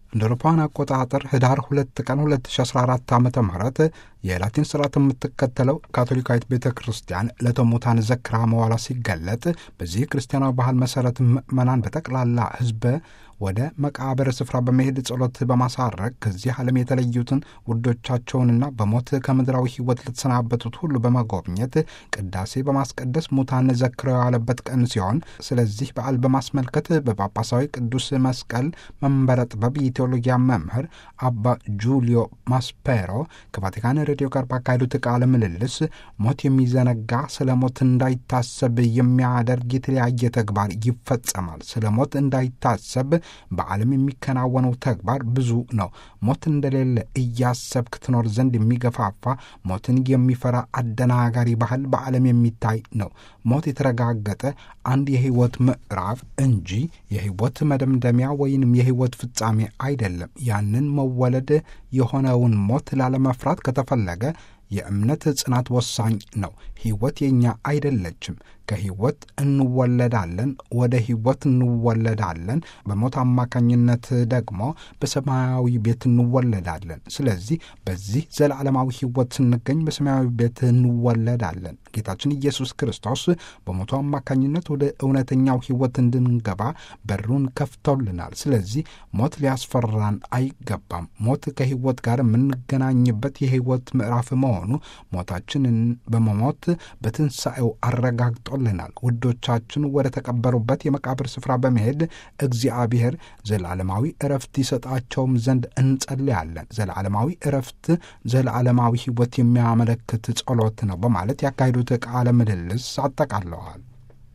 እንደ አውሮፓውያን አቆጣጠር ህዳር ሁለት ቀን 2014 ዓ ም የላቲን ስርዓት የምትከተለው ካቶሊካዊት ቤተ ክርስቲያን ለተሙታን ዘክራ መዋላ ሲገለጥ በዚህ ክርስቲያናዊ ባህል መሠረት ምዕመናን በጠቅላላ ህዝበ ወደ መቃብር ስፍራ በመሄድ ጸሎት በማሳረግ ከዚህ ዓለም የተለዩትን ውዶቻቸውንና በሞት ከምድራዊ ሕይወት ለተሰናበቱት ሁሉ በመጎብኘት ቅዳሴ በማስቀደስ ሙታን ዘክረው የዋለበት ቀን ሲሆን ስለዚህ በዓል በማስመልከት በጳጳሳዊ ቅዱስ መስቀል መንበረ ጥበብ የቴዎሎጊያ መምህር አባ ጁሊዮ ማስፔሮ ከቫቲካን ሬዲዮ ጋር ባካሄዱት ቃለ ምልልስ ሞት የሚዘነጋ ስለ ሞት እንዳይታሰብ የሚያደርግ የተለያየ ተግባር ይፈጸማል። ስለ ሞት እንዳይታሰብ በዓለም የሚከናወነው ተግባር ብዙ ነው። ሞት እንደሌለ እያሰብክ ትኖር ዘንድ የሚገፋፋ ሞትን የሚፈራ አደናጋሪ ባህል በዓለም የሚታይ ነው። ሞት የተረጋገጠ አንድ የህይወት ምዕራፍ እንጂ የህይወት መደምደሚያ ወይንም የህይወት ፍጻሜ አይደለም። ያንን መወለድ የሆነውን ሞት ላለመፍራት ከተፈለገ የእምነት ጽናት ወሳኝ ነው። ህይወት የእኛ አይደለችም። ከህይወት እንወለዳለን፣ ወደ ህይወት እንወለዳለን። በሞት አማካኝነት ደግሞ በሰማያዊ ቤት እንወለዳለን። ስለዚህ በዚህ ዘላለማዊ ህይወት ስንገኝ በሰማያዊ ቤት እንወለዳለን። ጌታችን ኢየሱስ ክርስቶስ በሞቱ አማካኝነት ወደ እውነተኛው ህይወት እንድንገባ በሩን ከፍቶልናል። ስለዚህ ሞት ሊያስፈራን አይገባም። ሞት ከህይወት ጋር የምንገናኝበት የህይወት ምዕራፍ መሆኑ ሞታችንን በመሞት በትንሣኤው አረጋግጦልናል። ውዶቻችን ወደ ተቀበሩበት የመቃብር ስፍራ በመሄድ እግዚአብሔር ዘላለማዊ እረፍት ይሰጣቸውም ዘንድ እንጸልያለን። ዘላለማዊ እረፍት ዘላለማዊ ህይወት የሚያመለክት ጸሎት ነው በማለት ያካሄዱት ቃለ ምልልስ አጠቃለዋል።